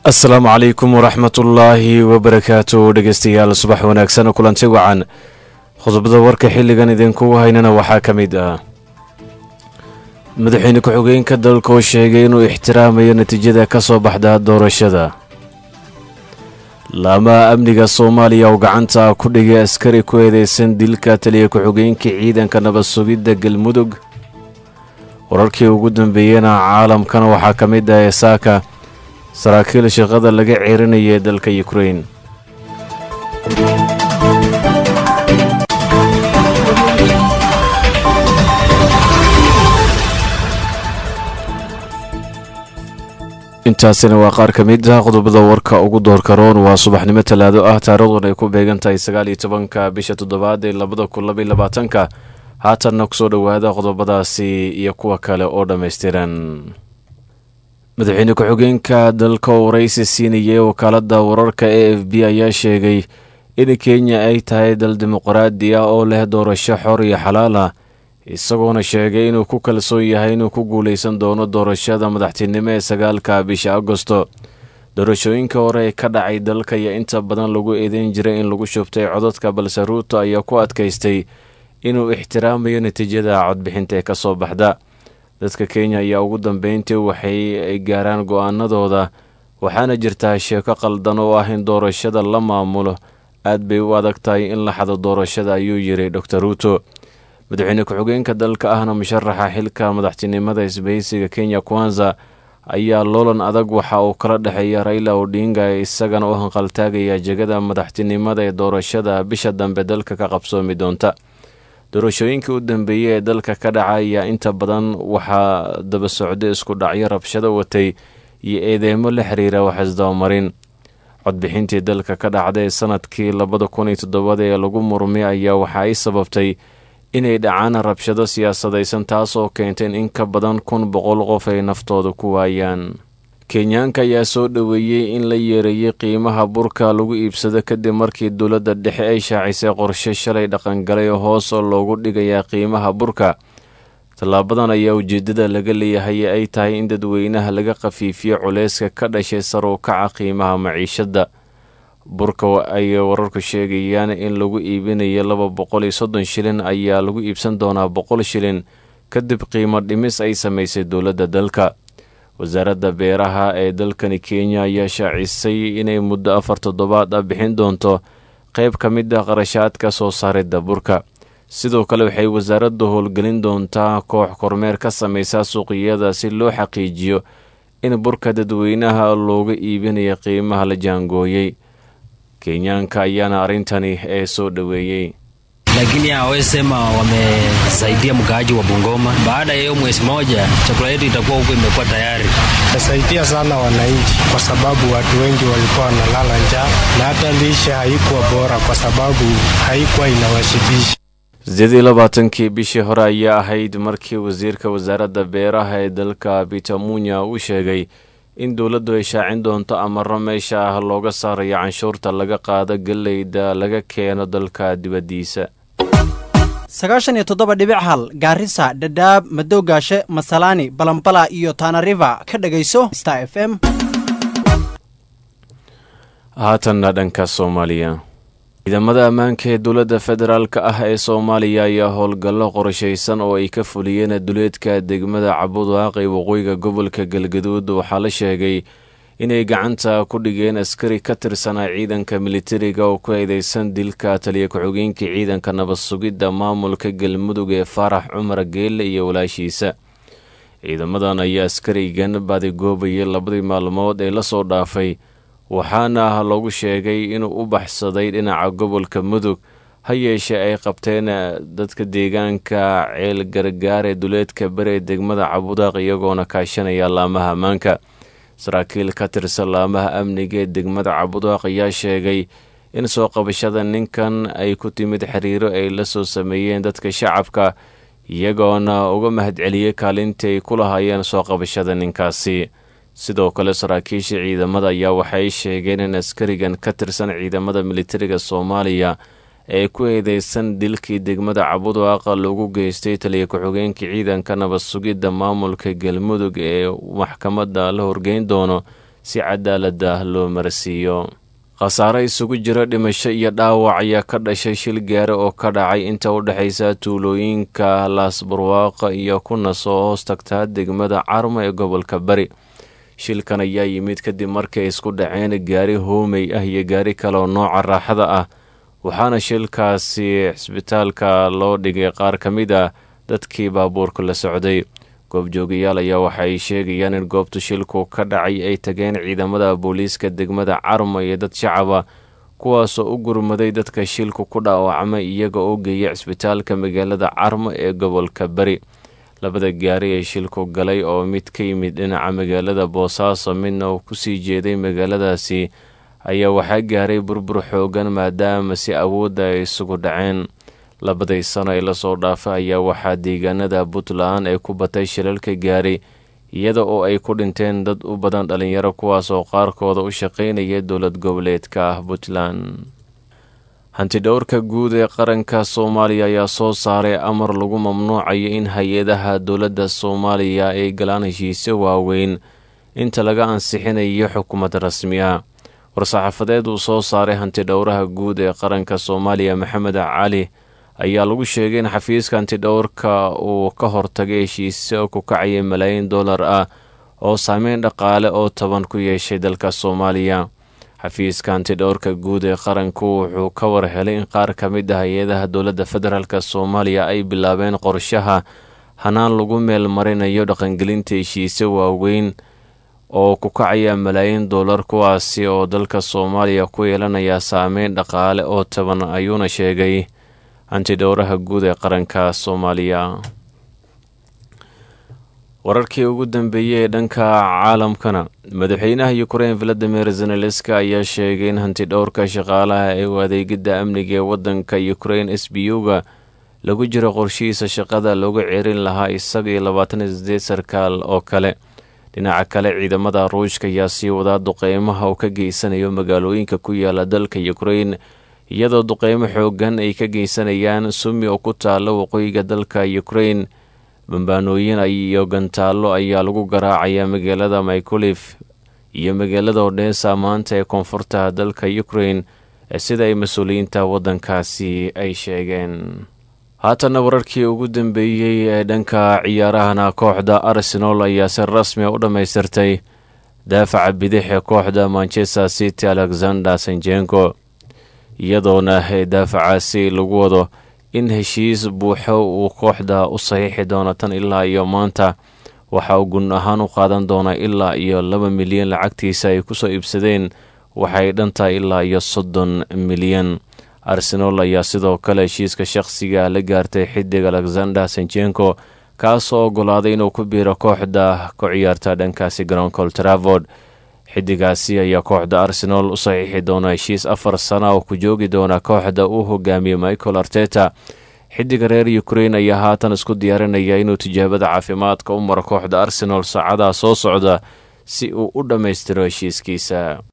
asalaamu calaykum waraxmatullaahi wabarakaatu dhegeystayaal subax wanaagsan kulanti wacan qodobada warka xilligan idinkugu haynana waxaa ka mid ah madaxweyne ku-xigeenka dalka oo sheegay inuu ixtiraamayo natiijada ka soo baxda doorashada laamaha amniga soomaaliya oo gacanta ku dhigay askari ku eedeysan dilka taliya ku-xigeenka ciidanka nabad sugidda galmudug wararkii ugu dambeeyena caalamkana waxaa ka mid ah esaaka saraakiil shaqada laga ceerinaya dalka yukrain intaasina waa qaar ka mid ah qodobada warka ugu doorka roon waa subaxnimo talaado ah taariikhdun ay ku beegan tahay sagaal iyo tobanka bisha toddobaad ee labada kun labaiy labaatanka haatanna kusoo dhowaada qodobadaasi iyo kuwa kale oo dhammaystiran madaxweyne ku-xigeenka dalka oo waraysi siinayay wakaaladda wararka e f b ayaa sheegay in kenya ay tahay dal dimuqraadi ah oo leh doorasho xor iyo xalaal ah isagoona sheegay inuu ku kalsoon yahay inuu ku guuleysan doono doorashada madaxtinimo ee sagaalka bisha agosto doorashooyinka hore ee ka dhacay dalka iyo inta badan lagu eedeyn jiray in lagu shubtay codadka balse ruuto ayaa ku adkaystay inuu ixtiraamayo natiijada codbixinta ee ka soo baxda dadka kenya ayaa ugu dambeyntii waxay gaaraan go-aanadooda waxaana jirtaa sheeko qaldan oo ah in doorashada la maamulo aad bay u adag tahay in la xado doorashada ayuu yiri dor ruuto madaxweyne ku-xigeenka dalka ahna musharaxa xilka madaxtinimada isbahaysiga kenya kwanza ayaa loolan adag waxa uu kala dhexeeya raila odinga isagana u hanqaltaagaya jegada madaxtinimada ee doorashada bisha dambe dalka ka qabsoomi doonta doorashooyinkii u dambeeyey ee dalka ka dhaca ayaa inta badan waxaa daba socday isku dhacyo rabshado watay iyo eedeymo la xiriira waxisdabamarin codbixintii dalka ka dhacday sanadkii labada kun iyo toddobada ee lagu murmay ayaa waxa ay sababtay inay dhacaan rabshado siyaasadaysan taasoo keentay in ka badan kun boqol qof ay naftooda ku waayaan kenyaanka ayaa soo dhoweeyey in la yeereeyey qiimaha burka lagu iibsado kadib markii dowladda dhexe ay shaacisay qorshe shalay dhaqangalay oo hoos oo loogu dhigayaa qiimaha burka tallaabadan ayaa ujeeddada laga leeyahay ay tahay in dadweynaha laga khafiifiyo culeyska ka dhashay sar u kaca qiimaha maciishadda burka ay wararku sheegayaan in lagu iibinayo laba boqol iyo soddon shilin ayaa lagu iibsan doonaa boqol shilin kadib qiimo dhimis ay samaysay dowladda dalka wasaaradda beeraha ee dalkani kenya ayaa shaacisay inay muddo afar toddobaad ah bixin doonto qayb ka mid ah qarashaadka soo saaridda burka sidoo kale waxay wasaaraddu howlgelin doontaa koox kormeer ka samaysa suuqiyada si loo xaqiijiyo in burka dadweynaha looga iibinayo qiimaha la jaangooyey kenyaanka ayaana arrintani ee soo dhoweeyey lakini hawezi sema wamesaidia mkaaji wa Bungoma. Baada ya hiyo mwezi moja, chakula yetu itakuwa huko imekuwa tayari. Tasaidia sana wananchi, kwa sababu watu wengi walikuwa wanalala njaa na hata lishe haikuwa bora, kwa sababu haikuwa inawashibisha. sideed iyo labaatankii bishii hore ayaa ahayd markii wasiirka wasaaradda beeraha ee dalka peter munya uu sheegay in dowladdu ay shaacin doonto amaro meesha ah looga saarayo canshuurta laga qaado galleyda laga keeno dalka dibaddiisa sagaashan iyo toddoba dhibic hal gaarisa dhadhaab madowgaashe masalaani balambala iyo tanariva ka dhegayso star f m haatanna dhanka soomaaliya ciidamada ammaanka ee dowladda federaalk ah ee soomaaliya ayaa howlgallo qorshaysan oo ay ka fuliyeen duleedka degmada cabudwaaq ee waqooyiga gobolka galgaduud waxaa la sheegay inay gacanta ku dhigeen askari ka tirsanaa ciidanka militariga oo ku eedeysan dilka taliya ku-xigeenka ciidanka nabad sugidda maamulka galmudug ee faarax cumar geelle iyo walaashiisa ciidamadan ayaa askarigan badigoobayay labadii maalmood ee lasoo dhaafay waxaana loogu sheegay inuu u baxsaday dhinaca gobolka mudug ha yeeshee ay qabteen dadka deegaanka ceel gargaar ee duleedka bere degmada cabudaaq iyagoona kaashanaya laamaha ammaanka saraakiil ka tirsan laamaha amniga ee degmada cabudaaq ayaa sheegay in soo qabashada ninkan ay ku timid xiriiro ay la soo sameeyeen dadka shacabka iyagoona uga mahadceliyey kaalintii ay ku lahaayeen soo qabashada ninkaasi sidoo kale saraakiisha ciidamada ayaa waxay sheegeen in askarigan ka tirsan ciidamada militariga soomaaliya ee ku eedeysan dilkii degmada cabudwaaqa lagu geystay taliya ku-xigeenka ciidanka nabad sugidda maamulka galmudug ee maxkamadda la horgeyn doono si cadaalada loo marsiiyo khasaare isugu jira dhimasho iyo dhaawac ayaa ka dhashay shil gaare oo ka dhacay inta u dhexaysa tuulooyinka laasbarwaaqa iyo kunas oo hoos tagtaa degmada carmo ee gobolka bari shilkan ayaa yimid kadib markay isku dhaceen gaari hoomey ah iyo gaari kale oo nooca raaxada ah waxaana shilkaasi cisbitaalka loo dhigay qaar ka mid ah dadkii baabuurka la socday goobjoogayaal ayaa waxaay sheegayaan in goobtu shilku ka dhacay ay tageen ciidamada booliiska degmada carmo iyo dad shacaba kuwaasoo u gurmaday dadka shilku ku dhaawacmay iyaga oo geeya cisbitaalka magaalada carmo ee gobolka bari labada gaari ee shilku galay oo mid ka yimid dhinaca magaalada boosaaso midna uu kusii jeeday magaaladaasi ayaa waxaa gaaray burbur xoogan maadaama si awoodda ay isugu dhaceen labadii sano ee lasoo dhaafay ayaa waxaa deegaanada puntland ay ku batay shilalka gaari iyada oo ay ku dhinteen dad u badan dhalinyaro kuwaas oo qaarkooda u shaqaynaya dowlad goboleedka ah puntland hantidhowrka guud ee qaranka soomaaliya ayaa soo saaray amar lagu mamnuucayo in hay-adaha dowladda soomaaliya ay galaan heshiisyo waaweyn inta laga ansixinayo xukuumad rasmi ah war-saxaafadeed uu soo saaray hantidhowraha guud ee qaranka soomaaliya maxamed cali ayaa lagu sheegay in xafiiska hantidhowrka uu ka hortagay heshiisyo ku kacaya malaayiin dollar ah oo saameyn dhaqaale oo toban ku yeeshay dalka soomaaliya xafiiska hantidhowrka guud ee qaranku wuxuu ka war helay in qaar ka mid ah hay-adaha dowladda federaalk soomaaliya ay bilaabeen qorshaha hanaan lagu meel marinayo dhaqangelinta heshiisyo waaweyn oo ku kacaya malaayiin dollar kuwaasi oo dalka soomaaliya ku yeelanaya saameyn dhaqaale oo toban ayuuna sheegay hantidhowraha guud ee qaranka soomaaliya wararkii ugu dambeeyey ee dhanka caalamkana madaxweynaha ukrein valadimir zenelenska ayaa sheegay in hantidhowrka shaqaalaha ee u adeegidda amniga ee waddanka ukrein s b u-ga lagu jiro qorshihiisa shaqada loogu ceerin lahaa isaga iyo labaatan iyo sideed sarkaal oo kale dhinaca kale ciidamada ruushka ayaa sii wadaa duqeymaha uu ka geysanayo magaalooyinka ku yaala dalka ukrein iyadoo duqeymo xoogan ay ka geysanayaan sumi oo ku taala waqooyiga dalka ukrein bambaanooyin iyo gantaallo ayaa lagu garaacayaa magaalada mykolif iyo magaalada odhesa maanta ee koonfurta dalka ukrein sida ay mas-uuliyiinta waddankaasi ay sheegeen haatana wararkii ugu dambeeyey ee dhanka ciyaarahana kooxda arsenal ayaa si rasmi a u dhammaystirtay daafaca bidix ee kooxda manchester city alexander sanjenko iyadoona daafacaasi lagu wado in heshiis buuxo uu kooxda u saxiixi doono tan ilaa iyo maanta waxa uu gun ahaan u qaadan doonaa ilaa iyo laba milyan lacagtiisa ay kusoo iibsadeen waxay dhantahay ilaa iyo soddon milyan arsenal ayaa sidoo kale heshiiska shaqsiga la gaartay xidig alexander sanjenko kaasoo ogolaaday inuu ku biiro kooxda ku ciyaarta dhankaasi garoonka oltravord xidigaasi ayaa kooxda arsenal u saxiixi doona heshiis afar sana oo ku joogi doona kooxda uu hogaamiyey michael arteta xidiga reer ukrein ayaa haatan isku diyaarinaya inuu tijaabada caafimaadka u maro kooxda arsenal saacadaha soo socda si uu u dhammaystiro heshiiskiisa